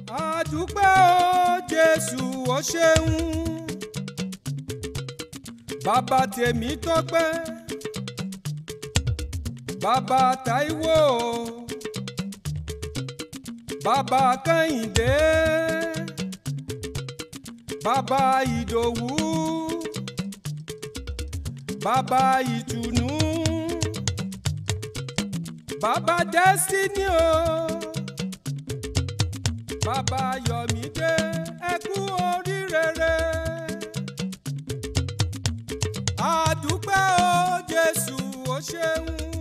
àdúpẹ́ o jésù o ṣeun bàbá tèmi tọ́pẹ́ bàbá táíwò bàbá kẹ́hìndé bàbá ìdòwú bàbá ìtùnú bàbá destiny o bàbá yọ̀mídé ẹ kú oríire àdúpẹ́ o jésù o ṣeun.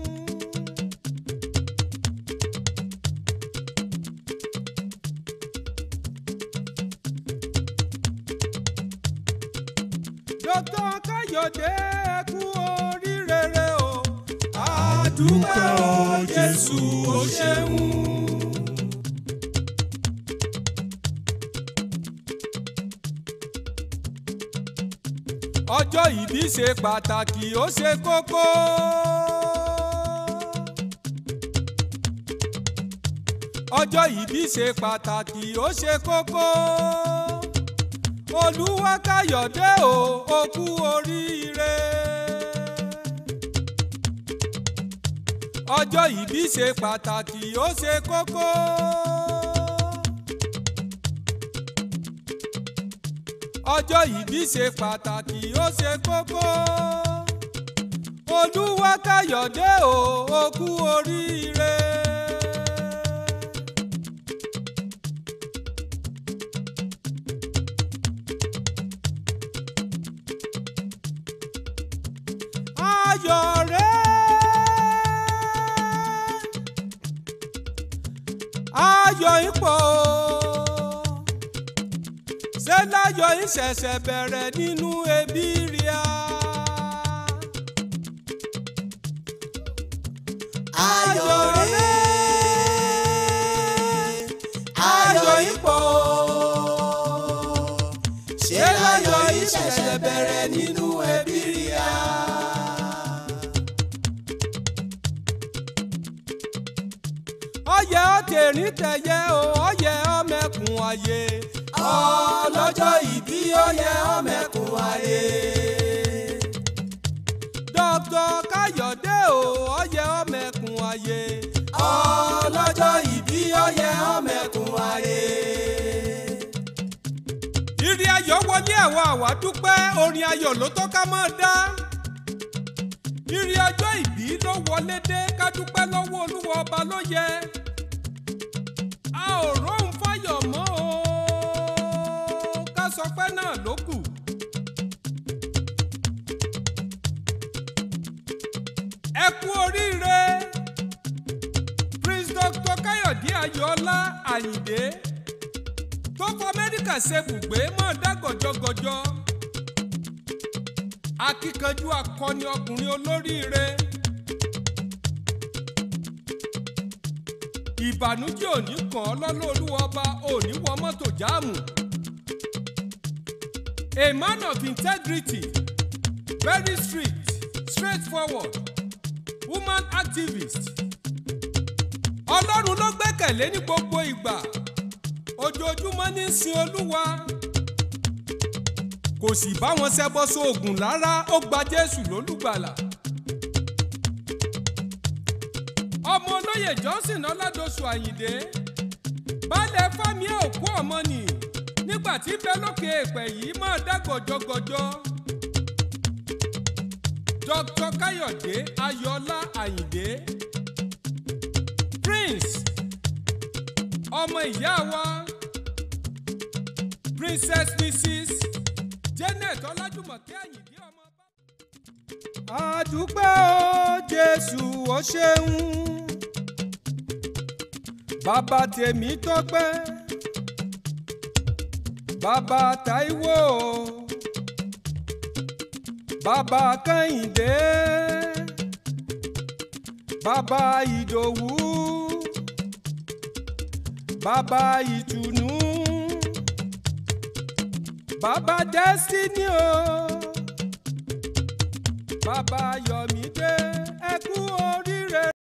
dókítà káyọ̀dé ẹ kú oríire o àdúpẹ́ o jésù o ṣeun. ọjọ́ ìbí ṣe pàtàkì ó ṣe kókó. ọjọ́ ìbí ṣe pàtàkì ó ṣe kókó. olúwakáyọ̀dé o ó kú oríire. ọjọ́ ìbí ṣe pàtàkì ó ṣe kókó. ọjọ́ ìbí ṣe pàtàkì ó ṣe kókó. olúwakáyọ̀dé o ó kú oríire. ayọ̀ rẹ̀ ayọ̀ ipò ṣé láyọ̀ ìṣẹ̀ṣẹ̀ bẹ̀rẹ̀ nínú ẹbí ríà. ayọ̀ rẹ̀ ayọ̀ ipò ṣé láyọ̀ ìṣẹ̀ṣẹ̀ bẹ̀rẹ̀ nínú ẹbí ríà. ọyẹ ọtẹrin tẹyẹ o ọyẹ ọmẹkùn ayé ọlọ́jọ́ ìbí ọyẹ ọmẹkùn ayé. dókítà káyọ̀dé o ọyẹ ọmẹkùn ayé ọlọ́jọ́ ìbí ọyẹ ọmẹkùn ayé. ìrì ayọ̀ wọlé àwọn àwa dúpẹ́ orin ayọ̀ ló tó ká máa dá ìrì ọjọ́ ìbí ló wọlé dé ká dúpẹ́ lọ́wọ́ olúwa ọba ló yẹ a ò róhùn fáyọ̀ mọ́ o ká sọ pé náà ló kù. ẹ kú oríire prince dr káyọ̀dé ayọ̀ọ́lá àyìndé tó fọ amẹ́ríkà ṣe bùgbé mọ́ dá gọ̀jọ́gọ̀jọ́ akíkanjú akọni ọkùnrin olóríire ìbànújẹ́ òní kàn ọ́ lọ́lọ́ olúwa ọba òní wọ mọ́tò jáàmù a man of integrity very strict straightforward woman activist ọlọ́run ló gbẹ́kẹ̀lé ní gbogbo ìgbà ojoojúmọ́ ní sin olúwa kò sì bá wọn ṣẹbọ sóògùn rárá ó gba jésù lólùgbàlà. ọmọ olóyè johnson ọládọsù àyìndé baálẹ̀ fámi òkú ọmọ nì nígbà tí bẹ́ẹ̀ lókè èèpẹ̀ yìí máa dá gọ̀jọ́gọ̀jọ́. dr káyọ̀dé ayọ̀ọ́lá àyìndé prince ọmọ ìyá wa princess mrs janet ọlájúmọ̀kẹ́ àyìndé ọmọ bá. àdúpẹ́ o jésù o ṣeun bàbá tèmi tọ́pẹ́ bàbá táíwò bàbá kẹ́hìndé bàbá ìdòwú bàbá ìtùnú bàbá destiny o bàbá yọ̀mídé ẹ kú orí.